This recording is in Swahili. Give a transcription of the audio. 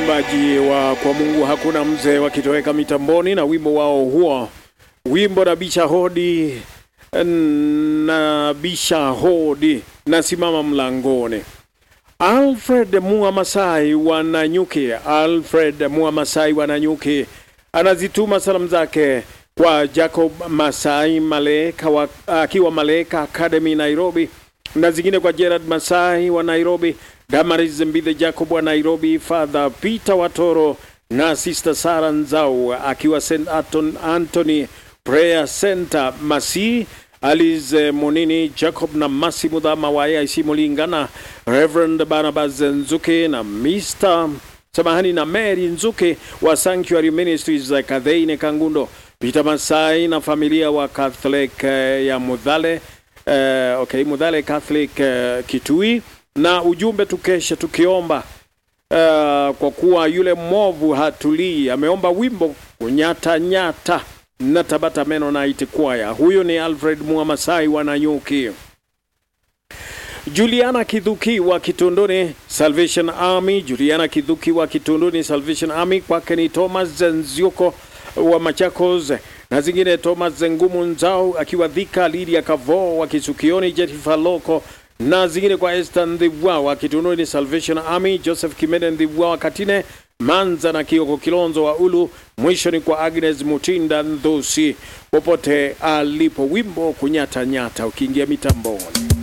waimbaji wa kwa Mungu hakuna mzee wakitoweka mitamboni na wimbo wao huo, wimbo na bisha hodi na bisha hodi na simama mlangoni. Alfred Mua Masai wa Nanyuki, Alfred Mua Masai wa Nanyuki anazituma salamu zake kwa Jacob Masai Maleka wa, akiwa Maleka Academy Nairobi, na zingine kwa Gerard Masai wa Nairobi, Damaris Mbithe Jacob wa Nairobi, Father Peter Watoro na Sister Sara Nzau akiwa St Anton, Anthony Prayer Center Masi Alice Monini Jacob na Masi Mudhama wa AIC Mulingana, Reverend Barnabas Nzuke na Mr samahani na Mary Nzuke wa Sanctuary Ministries za Kadheine Kangundo, Peter Masai na familia wa Catholic uh, ya Mudhale uh, okay, Mudhale Catholic uh, Kitui, na ujumbe tukeshe tukiomba uh, kwa kuwa yule mwovu hatulii. Ameomba wimbo kunyata nyata na Tabata Mennonite Choir. Huyo ni Alfred Muamasai wa Nanyuki. Juliana Kidhuki wa Kitunduni Salvation Army, Juliana Kidhuki wa Kitunduni Salvation Army, kwake ni Thomas Nzioko wa Machakos na zingine Thomas Ngumu Nzao akiwa Dhika, Lydia Kavo wa Kisukioni, Jetifa Loko na zingine kwa Esther Ndhiwa wa Kitunduni Salvation Army, Joseph Kimene Ndhiwa wa Katine Manza na Kioko Kilonzo wa Ulu. Mwisho ni kwa Agnes Mutinda Ndhusi popote alipo, wimbo kunyata nyata ukiingia mitamboni.